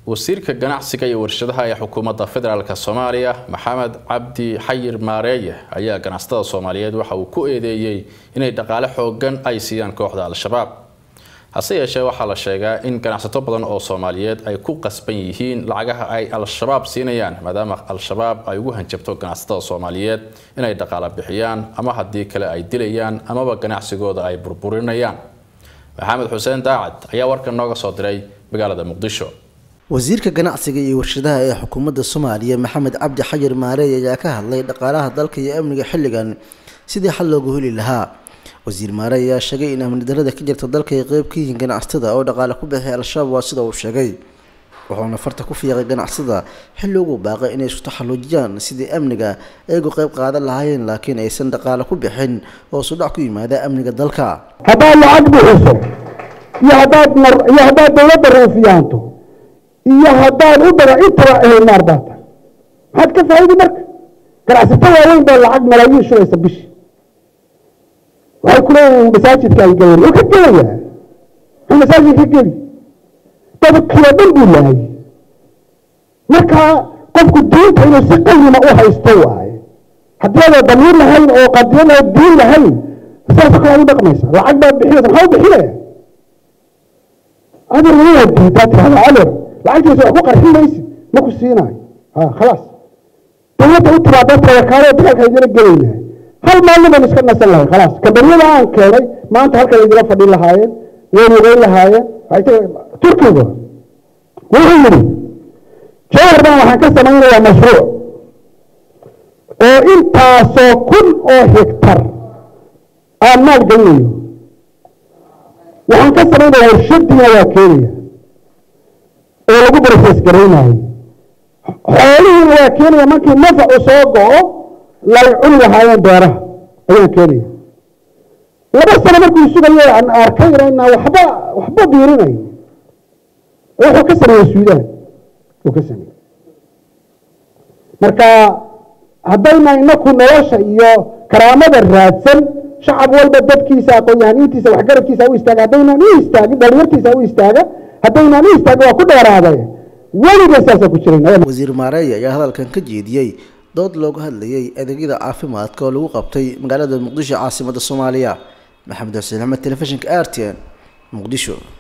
wasiirka ganacsiga iyo warshadaha ee xukuumadda federaalk soomaaliya maxamed cabdi xayir maareeye ayaa ganacsatada soomaaliyeed waxa uu ku eedeeyey inay dhaqaale xoogan ay siiyaan kooxda al-shabaab hase yeeshee waxaa la sheegaa in ganacsato badan oo soomaaliyeed ay ku qasban yihiin lacagaha ay al-shabaab siinayaan maadaama al-shabaab ay ugu hanjabto ganacsatada soomaaliyeed inay dhaqaale bixiyaan ama haddii kale ay dilayaan amaba ganacsigooda ay burburinayaan maxamed xuseen daacad ayaa warkan nooga soo diray magaalada muqdisho wasiirka ganacsiga iyo warshadaha ee xukuumadda soomaaliya maxamed cabdi xayir maareey ayaa ka hadlay dhaqaalaha dalka iyo amniga xilligan sidii xal loogu heli lahaa wasiir maarey ayaa sheegay in amni darada ka jirta dalka ay qeyb ka yihiin ganacsatada oo dhaqaale ku bixiyay al-shabaab waa sida uu sheegay wuxuuna farta ku fiiqay ganacsatada xilli ugu baaqay inay isku taxalluujiyaan sidii amniga ayagu qeyb qaadan lahaayeen laakiin aysan dhaqaale ku bixin oo sudhac ku yimaada amniga dalka haddaad lacag bixiso iyo haddaad mar iyo haddaad dowladda roofiyaanto iyo haddaad u dara intaba ehel naar baa tahay maxaad ka faa'idi marka ganacsato waaweyn baa lacag malaayiin shubaysa bishi waxay ku leeyihiin masaajidka ay galeen wuu ka gelayaa muxuu masaajid ka geli dabadkiioo dhan buu laayay marka qofku diinta inuu si qayima u haysto waaye haddii adaa damiir lahayn oo qadiyada diin lahayn sidaasoo kale ad u dhaqmaysa lacag baad bixinaysa maxaa u bixinaya adeer wanaad diidaa tirahda adeer lacagtiisa wax ku qarxin maysid ma ku siinaayo ha khalaas dowladda u tiraa dadka wakaalada dagaalka idila gelaynahay hal maalin baan iska nasan lahay khalaas kambaniyada aan keenay maanta halkan idila fadhin lahaayeen way lugeyn lahaayeen turkiga wuxuu yidhi jawhar baan waxaan ka samaynayaa mashruuc oo intaasoo kun oo hektar aan maal gelinayo waxaan ka samaynaya warshadiina waa keenaya oo lagu broses garaynayo xoolihiina waa keenaya markii nafacu soo go-o lay cuni lahaayeen beeraha ayaan keenaya laba sano markuu sugayo aan arkayna inaa waxba waxba biirinayn wuxuu ka sameeyey suudaan uu ka sameeyey marka haddayna inaku nolosha iyo karaamada raadsan shacab walba dadkiisa aqoon-yahaniintiisa waxgaradkiisa u istaaga haddaynaan u istaagin dhalinyartiisa u istaaga haddaynaan u istaagin waa ku dheeraaday weliga saasa ku jiran wasiir maareey ayaa hadalkan ka jeediyey dood looga hadlayay adeegyada caafimaadka oo lagu qabtay magaalada muqdisho caasimadda soomaaliya maxamed xuseen axmed telefishinka r t n muqdisho